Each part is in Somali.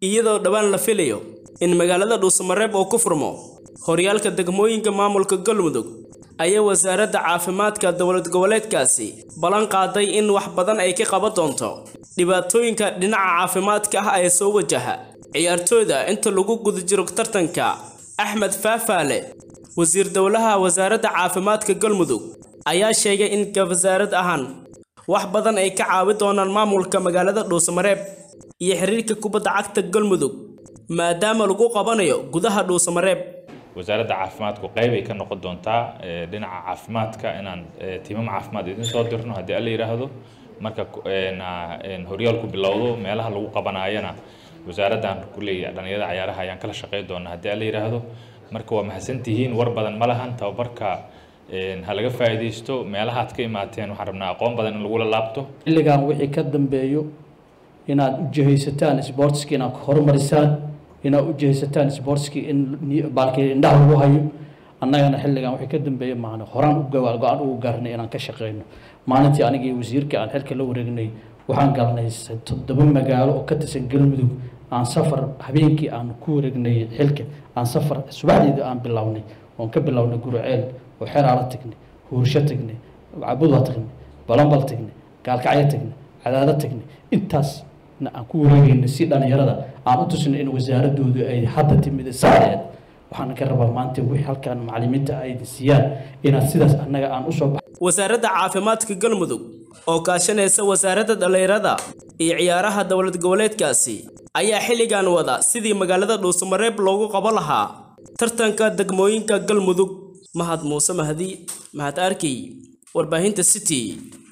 iyadoo dhowaan la filayo in magaalada dhuusamareeb oo ku furmo horyaalka degmooyinka maamulka galmudug ayaa wasaaradda caafimaadka dowlad goboleedkaasi ballan qaaday in wax badan ay ka qaban doonto dhibaatooyinka dhinaca caafimaadka ah ee soo wajaha ciyaartooyda inta lagu guda jiro tartanka axmed faafaale wasiir dowlaha wasaaradda caafimaadka galmudug ayaa sheegay in wasaarad ahaan wax badan ay ka caawi doonaan maamulka magaalada dhuusamareeb iyo xiriirka kubadda cagta galmudug maadaama lagu qabanayo gudaha dhuusamareeb wasaaradda caafimaadku qayb ay ka noqon doontaa dhinaca caafimaadka inaan tiimam caafimaad idin soo dirno haddii alla yidhaahdo marka horyaalku bilowdo meelaha lagu qabanaayana wasaaraddan kulley dhalinyarada cayaaraha ayaan kala shaqey doonaa haddii alla yidhaahdo marka waa mahadsantihiin war badan ma lahan tababarka ha laga faa'iidaysto meelaha aad ka imaateen waxaan rabnaa aqoon badan in lagula laabto xilligan wixii ka dambeeyo inaad u jihaysataan sportski inaad horumarisaan inaad u jihaysataan sportski in baalkii indhaha lagu hayo annagana xilligan wixii ka dambeeya maana horaan u gawaal go-aan ugu gaarnay inaan ka shaqeyno maalintii aniga iyo wasiirka aan xilka la wareegnay waxaan galnay toddoba magaalo oo ka tirsan galmudug aan safar habeenkii aan ku wareegnay xilka aan safar subaxdeeda aan bilownay oon ka bilownay guruceel oo xeraala tagnay huursho tagnay cabudwa tagnay balambal tagnay gaalkacyo tagnay cadaado tagnay intaasna aan ku wareegaynay si dhalinyarada aan u tusnay in wasaaradoodu ay hadda timid saxdeed waxaan ka rabaa maanta wixii halkan macallimiinta ay siiyaan inaad sidaas annaga aan usoo bax wasaaradda caafimaadka galmudug oo kaashanaysa wasaaradda dhallinyarada iyo ciyaaraha dowlad goboleedkaasi ayaa xilligan wada sidii magaalada dhuusamareeb loogu qaban lahaa tartanka degmooyinka galmudug mahad muuse mahdi mahad arkey warbaahinta city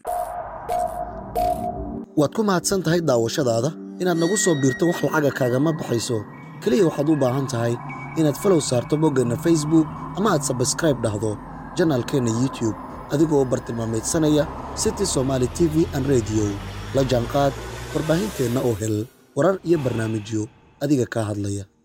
waad ku mahadsan tahay daawashadaada inaad nagu soo biirto wax lacaga kaagama baxayso keliya waxaad u baahan tahay inaad falow saarto boggeenna facebook ama aad sabskraib dhahdo janaalkeenna youtube adigoo bartilmaamaydsanaya city somaali t v an rediyo la jaanqaad warbaahinteenna oo hel warar iyo barnaamijyo adiga kaa hadlaya